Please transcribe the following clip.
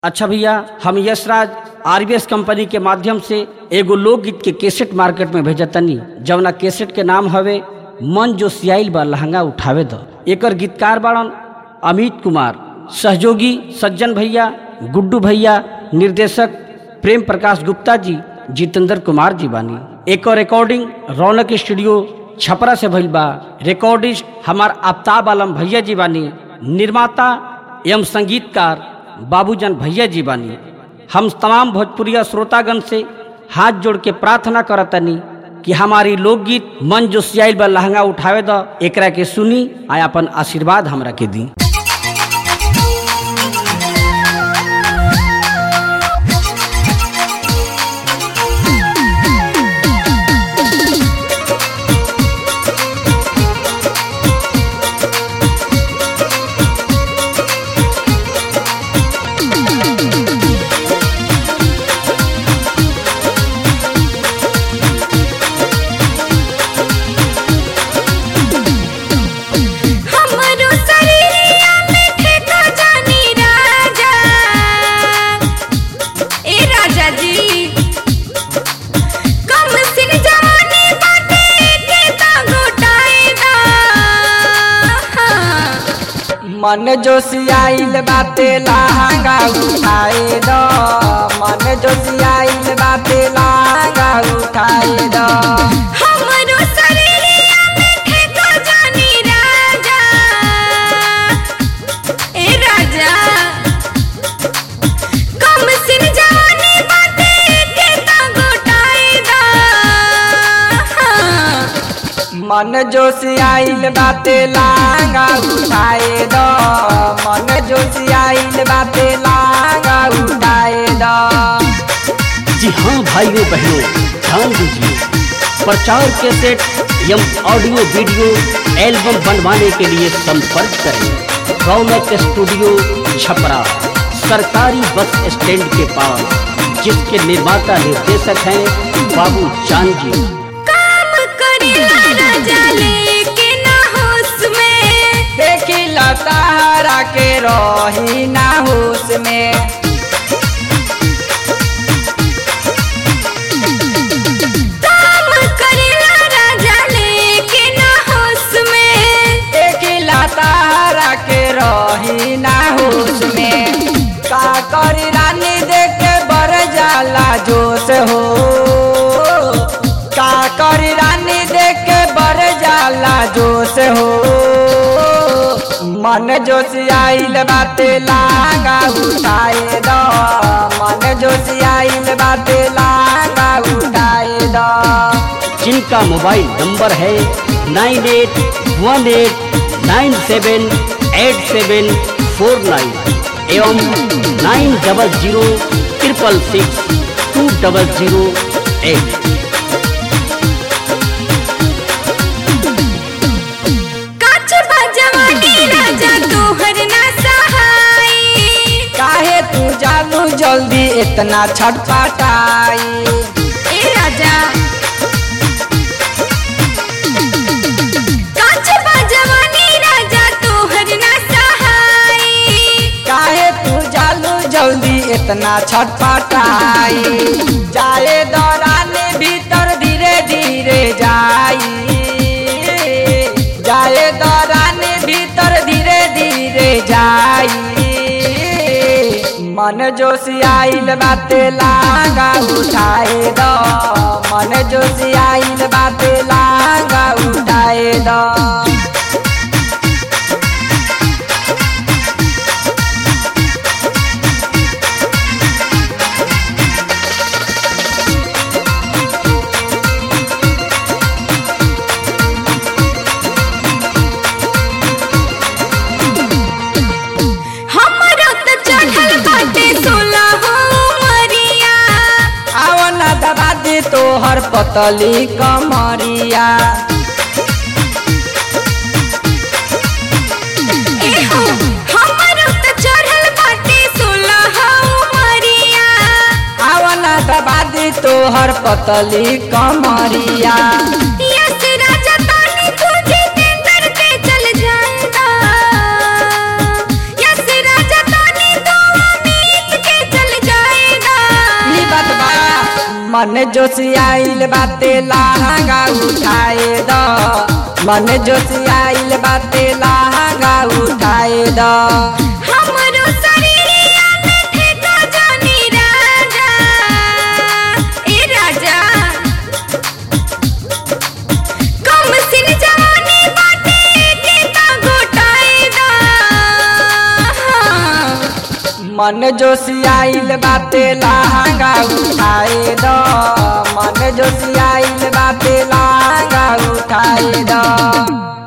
अच्छा भैया हम यशराज आरबीएस कंपनी के माध्यम से एगो लोकगीत के कैसेट मार्केट में भेजतनी जवना कैसेट के नाम हवे मन जो सियाइल बा लहंगा उठावे द एकर गीतकार बाड़न अमित कुमार सहयोगी सज्जन भैया गुड्डू भैया निर्देशक प्रेम प्रकाश गुप्ता जी जितेंद्र कुमार जी बानी एकर रिकॉर्डिंग रौनक स्टूडियो छपरा से भइल बा रिकॉर्डिस्ट हमार आफ्ताब आलम भैया जी बानी निर्माता एवं संगीतकार बाबूजन भैया जी बानी हम तमाम भोजपुरिया श्रोतागण से हाथ जोड़ के प्रार्थना करतनी कि हमारी लोकगीत मन जो सियाइल बा लहंगा उठावे द एकरा के सुनी आ अपन आशीर्वाद हमरा के दी हमरो शरीरिया में ठेका जानी राजा ए राजा जी कम सिन जवानी बाटे ठेका घोटाएगा मन जोशियाइल बाते लहंगा उठाए दो मन जोशियाइल बाते लहंगा उठाए दो हमरो शरीरिया में ठेका जानी राजा ए राजा कम सिन जवानी बाटे ठेका घोटाएगा मन जोशियाइल बाते लहंगा उठाए दो मन जोशियाइल बाते लहंगा उठाए दो जी हाँ भाइयों बहनों ध्यान दीजिए प्रचार कैसेट एवं ऑडियो वीडियो एल्बम बनवाने के लिए संपर्क करें रौनक स्टूडियो छपरा सरकारी बस स्टैंड के पास जिसके निर्माता निर्देशक हैं बाबू चांद जी काम करेला राजा लेके ना होश में देखी लतारा के रही ना होश में काम करेला राजा लेके ना होश में एकिला तारा के रही ना होश में का करी रानी देख के बर जाला जोश हो का करी रानी देख के बर जाला जोश हो मन जोश आइल बाते लागा उठाए दो मन जोश आइल बाते लागा उठाए दो जिनका मोबाइल नंबर है nine eight one eight nine seven eight seven four nine एवं nine double zero triple six two double zero eight काच जवानी राजा तोहर ना सहाई काहे तू जालू जल्दी इतना छटपटाई ए राजा काच जवानी राजा तोहर ना सहाई काहे तू जालू जल्दी इतना छटपटाई जाए दौरान भीतर धीरे धीरे जाई जाए दौरान भीतर धीरे धीरे जाई मन जोशी आइल बाते लागा उठाए दो मन जोशी आइल बाते लागा उठाए दो हमरो त चढ़ल बाटे सोलह हो मरिया आवन दबा दे तोहर पतली कमरिया ए हो हमरो त चढ़ल बाटे सोलह हो मरिया आवन दबा दे तोहर पतली कमरिया यस राजा तानी तुझे तेंदर के चल जाएगा यस राजा तानी तो अमित के मन जोशियाइल बाते लहंगा उठाए द मन जोशियाइल बाते लहंगा उठाए द हमरो शरीरिया में ठेका जानी राजा ए राजा कम सिन जवानी बाटे के ता गोटाए दा मन जोशियाइल बाते लहंगा उठाए द मन जोशियाइल बाते लहंगा उठाए द